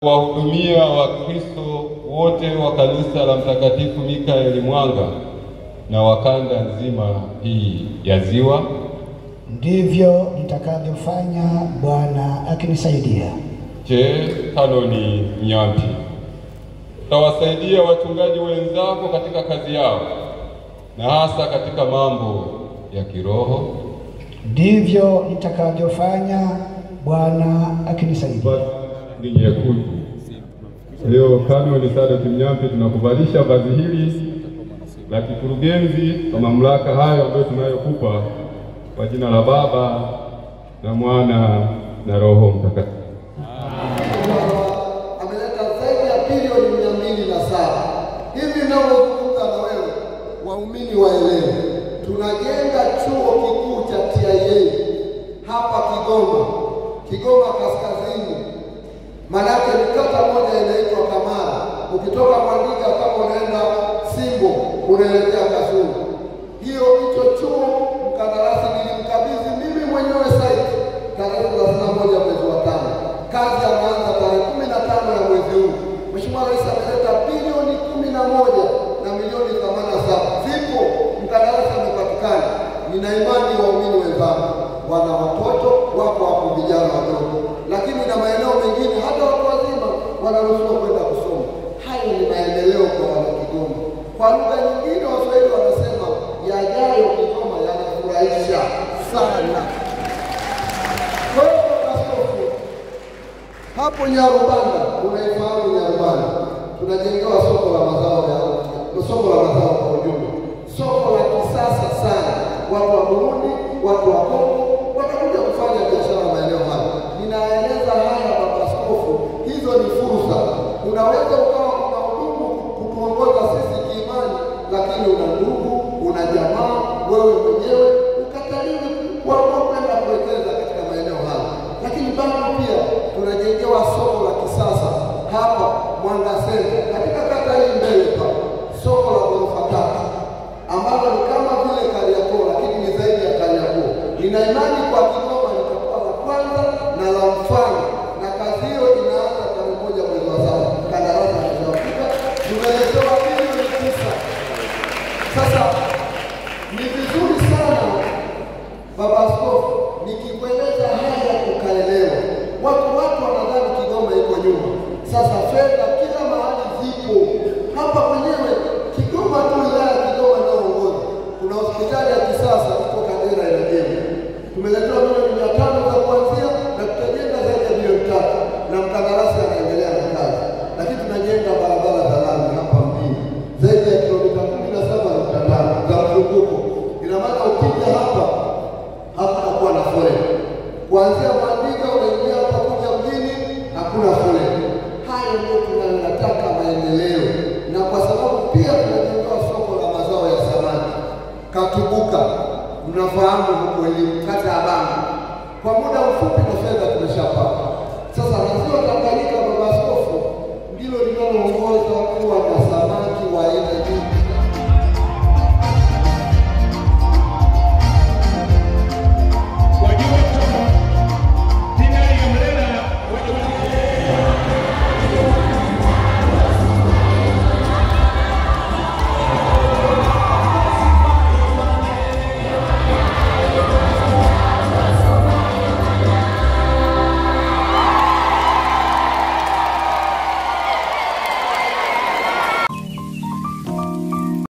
kuwahudumia Wakristo wote wa kanisa la Mtakatifu Mikaeli Mwanga na wa kanda nzima hii ya Ziwa. Ndivyo nitakavyofanya Bwana akinisaidia. Je, Kanoni Mnyampi, utawasaidia wachungaji wenzako katika kazi yao na hasa katika mambo ya kiroho? Ndivyo nitakavyofanya Bwana akinisaidia. Ni nyekundu. Leo Kanoni Sadoki Mnyampi, tunakuvalisha vazi hili la kikurugenzi kwa mamlaka hayo ambayo tunayokupa kwa jina la Baba na Mwana na Roho Mtakatifu. ameleta zaidi ya bilioni mia mbili na saba hivi ninavyozungumza na wewe, waumini waelewe, tunajenga chuo kikuu cha TIA hapa Kigoma, Kigoma kaskazini. Maanake ni kata moja inaitwa Kamara. Ukitoka Mwandiga kama unaenda Simbo unaelekea Kasulu. Hiyo hicho chuo mkandarasi nilimkabidhi mimi mwenyewe site tarehe thelathini na moja mwezi wa tano. Kazi anaanza tarehe kumi na tano ya mwezi huu. Mheshimiwa Rais ameleta bilioni kumi na moja na milioni themanini na saba zipo, mkandarasi amepatikana. Nina imani waumini wenzangu wana watoto wako hapo, vijana wadogo, lakini na maeneo mengine hata watu wazima wanaruhusiwa kwenda kusoma. Hayo ni maendeleo kwa wana Kigoma. Kwa lugha nyingine, Waswahili wanasema yajayo Kigoma yanafurahisha sana. Kwa hiyo Baba Askofu, hapo Nyarubanda, unaifahamu Nyarubanda, tunajengewa soko la mazao ya soko la mazao kwa ujumla, soko la kisasa sana. Watu wa Burundi, watu wa Kongo watakuja kufanya biashara maeneo haya. Ninaeleza haya Baba Askofu, hizo ni fursa. Unaweza ukawa una hudumu kutuongoza sisi kiimani, lakini una ndugu, una jamaa, wewe mwenyewe ukataliwe kuamua kwenda kuwekeza katika maeneo haya, lakini bado pia tunajengewa soko la kisasa hapa Mwanga Center katika kata hii mbele pale, soko la ghorofa tatu ambalo ni kama vile Kariakoo, lakini ni zaidi ya Kariakoo. Nina imani kwa Kigoma litakuwa la kwanza na la mfano, na kazi hiyo inaanza tarehe moja mwezi wa saba. Kandarasi ameshafika, tumeletewa bilioni tisa. Sasa ni vizuri sana Baba Askofu, nikikueleza haya ukaelewa. Watu watu wanadhani Kigoma iko nyuma. Sasa fedha kila mahali zipo. Hapa kwenyewe Kigoma tu, wilaya ya Kigoma inayoongoza, kuna hospitali ya kisasa iko Kagera inajengwa. Tumeletewa milioni mia tano za kuanzia na tutajenga zaidi ya milioni tatu na mkandarasi anaendelea na kazi, lakini tunajenga barabara za lami hapa mjini zaidi ya kilomita kumi na saba nukta tano za mzunguko. Ina maana ukija hapa hakutakuwa na foleni. Kuanzia Mwandiga unaingia hapa kuja mjini, hakuna foleni. Hayo ndio tunayotaka maendeleo, na kwa sababu pia tunajengewa soko la mazao ya samaki Katubuka, mnafahamu huko elimu kata ya Bangu. Kwa muda mfupi na fedha